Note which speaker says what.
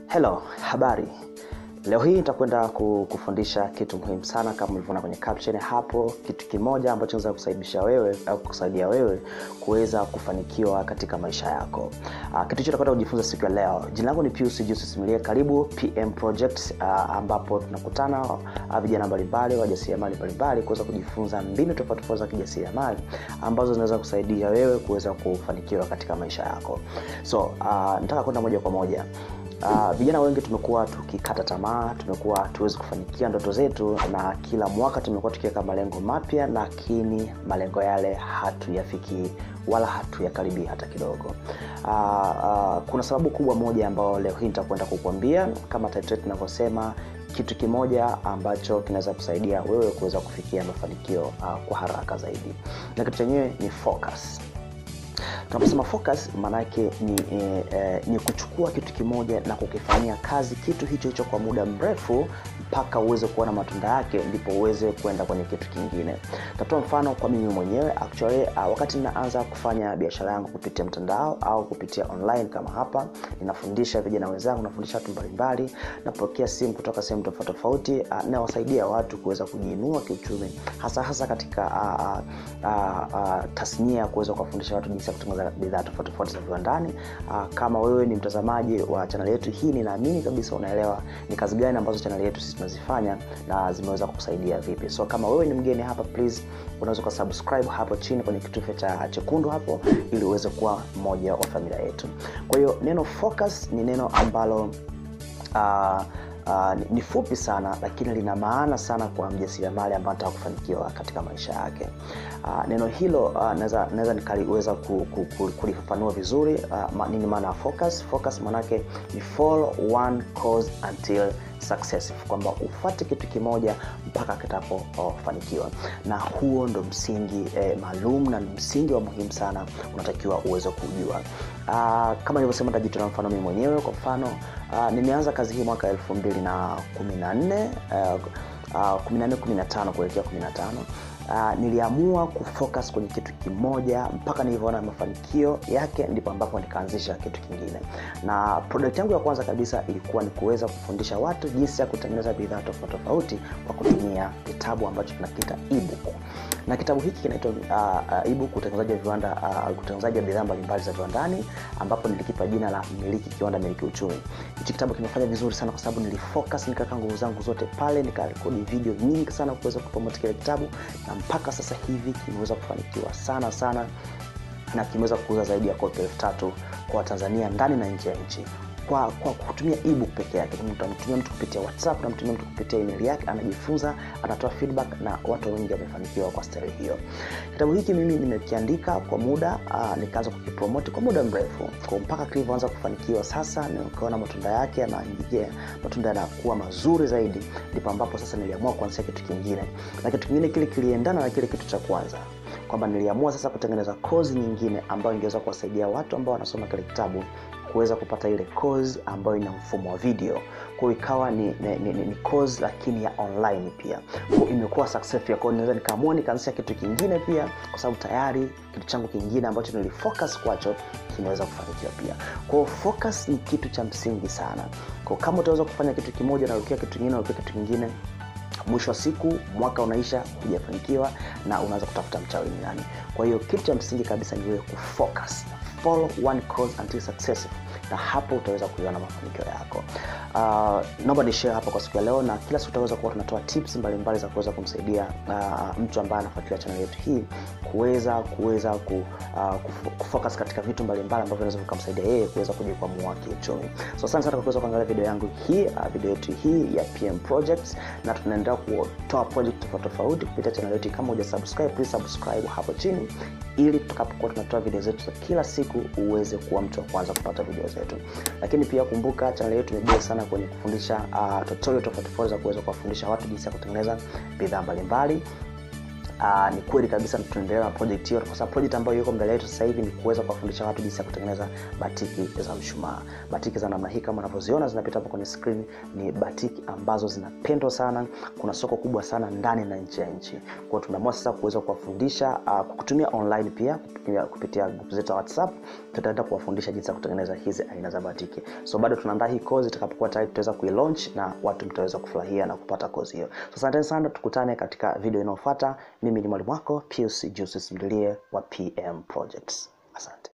Speaker 1: Hello, habari. Leo hii nitakwenda ku- kufundisha kitu muhimu sana kama ulivyoona kwenye caption hapo, kitu kimoja ambacho kinaweza kusaidisha wewe au kusaidia wewe kuweza kufanikiwa katika maisha yako. Uh, kitu hicho tutakwenda kujifunza siku ya leo. Jina langu ni Pius Julius Simulie. Karibu PM Project uh, ambapo tunakutana uh, vijana mbalimbali, wajasiriamali mbalimbali kuweza kujifunza mbinu tofauti tofauti za kijasiriamali ambazo zinaweza kusaidia wewe kuweza kufanikiwa katika maisha yako. So, uh, nataka kwenda moja kwa moja Uh, vijana wengi tumekuwa tukikata tamaa, tumekuwa tuwezi kufanikia ndoto zetu, na kila mwaka tumekuwa tukiweka malengo mapya, lakini malengo yale hatuyafikii wala hatuyakaribii hata kidogo. Uh, uh, kuna sababu kubwa moja ambayo leo hii nitakwenda kukuambia, kama title yetu inavyosema, kitu kimoja ambacho kinaweza kusaidia wewe kuweza kufikia mafanikio uh, kwa haraka zaidi, na kitu chenyewe ni focus tunaposema focus maanake ni, eh, eh, ni kuchukua kitu kimoja na kukifanyia kazi kitu hicho hicho kwa muda mrefu mpaka uweze kuona matunda yake ndipo uweze kwenda kwenye kitu kingine tatoa mfano kwa mimi mwenyewe actually uh, wakati ninaanza kufanya biashara yangu kupitia mtandao au kupitia online kama hapa ninafundisha vijana wenzangu nafundisha watu mbalimbali napokea simu kutoka sehemu tofauti tofauti uh, nawasaidia watu kuweza kujiinua kiuchumi hasa hasa katika uh, uh, uh, tasnia ya kuweza kuwafundisha watu jinsi ya kutengeneza bidhaa tofauti tofauti za viwandani uh, kama wewe ni mtazamaji wa chaneli yetu hii ninaamini kabisa unaelewa ni kazi gani ambazo chaneli yetu sisi tunazifanya na zimeweza kukusaidia vipi so kama wewe ni mgeni hapa please unaweza ukasubscribe hapo chini kwenye kitufe cha chekundu hapo ili uweze kuwa mmoja wa familia yetu kwa hiyo neno focus ni neno ambalo uh, Uh, ni, ni fupi sana lakini lina maana sana kwa mjasiriamali ambaye anataka kufanikiwa katika maisha yake uh, neno hilo uh, naweza nikaliweza ku, ku, ku, kulifafanua vizuri uh, ma, nini maana ya focus focus maanake ni follow one cause until successful kwamba ufate kitu kimoja mpaka kitapofanikiwa na huo ndo msingi eh, maalum na msingi wa muhimu sana unatakiwa uweze kujua uh, kama nilivyosema tajitolea mfano mimi mwenyewe kwa mfano uh, nimeanza kazi hii mwaka elfu mbili na kumi na nne kumi na nne kumi na tano kuelekea kumi na tano Uh, niliamua kufocus kwenye kitu kimoja mpaka nilivyoona mafanikio yake ndipo ambapo nikaanzisha kitu kingine na product yangu ya kwanza kabisa ilikuwa ni kuweza kufundisha watu jinsi ya kutengeneza bidhaa tofauti tofauti kwa kutumia kitabu ambacho tunakiita ebook na kitabu hiki kinaitwa uh, uh, ebook utengenezaji wa viwanda uh, utengenezaji wa bidhaa mbalimbali za viwandani ambapo nilikipa jina la miliki kiwanda miliki uchumi hichi kitabu kimefanya vizuri sana kwa sababu nilifocus nikaweka nguvu zangu zote pale nikarekodi video nyingi sana kuweza kupromote kile kitabu na mpaka sasa hivi kimeweza kufanikiwa sana sana na kimeweza kuuza zaidi ya kopi elfu tatu kwa watanzania ndani na nje ya nchi kwa, kwa kutumia ebook peke yake utamtumia mtu kupitia whatsapp unamtumia mtu kupitia email yake anajifunza anatoa feedback na watu wengi wamefanikiwa kwa stari hiyo kitabu hiki mimi nimekiandika kwa muda uh, nikaanza kukipromoti kwa muda mrefu kwa mpaka kilivyoanza kufanikiwa sasa nikaona matunda yake yanaingia matunda yanakuwa mazuri zaidi ndipo ambapo sasa niliamua kuanzisha kitu kingine na kitu kingine kile kiliendana na kile kitu cha kwanza kwamba niliamua sasa kutengeneza kozi nyingine ambayo ingeweza kuwasaidia watu ambao wanasoma kile kitabu kuweza kupata ile course ambayo ina mfumo wa video kwao ikawa ni, ni, ni, ni course lakini ya online pia kwa imekuwa successful kwao naweza nikaamua nikaanzisha kitu kingine pia kwa sababu tayari kitu changu kingine ambacho nilifocus kwacho kimeweza kufanikiwa pia kwao focus ni kitu cha msingi sana kwao kama utaweza kufanya kitu kimoja narukia kitu kingine narukia kitu kingine mwisho wa siku mwaka unaisha hujafanikiwa na unaanza kutafuta mchawi ni nani kwa hiyo kitu cha msingi kabisa ni wewe kufocus follow one cause until successful na hapo utaweza kuiona mafanikio yako uh, naomba nishare hapa kwa siku ya leo na kila siku utaweza kuwa tunatoa tips mbalimbali mbali za kuweza kumsaidia uh, mtu ambaye anafuatilia channel yetu hii kuweza kuweza ku, uh, kufocus katika vitu mbalimbali ambavyo vinaweza vikamsaidia yeye kuweza kujikwamua kiuchumi so asante sana kwa kuweza kuangalia video yangu hii uh, video yetu hii ya pm projects na tunaendelea kutoa project tofauti tofauti kupitia channel yetu kama uja subscribe please subscribe hapo chini ili tutakapokuwa tunatoa video zetu za kila siku uweze kuwa mtu wa kwanza kupata video zetu lakini pia kumbuka channel yetu imejaa sana kwenye kufundisha uh, tutorial tofauti tofauti za kuweza kuwafundisha watu jinsi ya kutengeneza bidhaa mbalimbali uh, ni kweli kabisa tunaendelea na project hiyo kwa sababu project ambayo iko mbele yetu sasa hivi ni kuweza kuwafundisha watu jinsi ya kutengeneza batiki za mshumaa batiki za namna hii kama unavyoziona zinapita hapo kwenye screen ni batiki ambazo zinapendwa sana kuna soko kubwa sana ndani na nje ya nchi kwao tumeamua sasa kuweza kuwafundisha uh, kutumia online pia kupitia, kupitia group zetu za whatsapp tutaenda kuwafundisha jinsi ya kutengeneza hizi aina za batiki so bado tunaandaa hii kozi itakapokuwa tayari tutaweza kuilaunch na watu mtaweza kufurahia na kupata kozi hiyo so asanteni sana tukutane katika video inayofuata mimi ni mwalimu wako pius jusis mdilie wa pm projects asante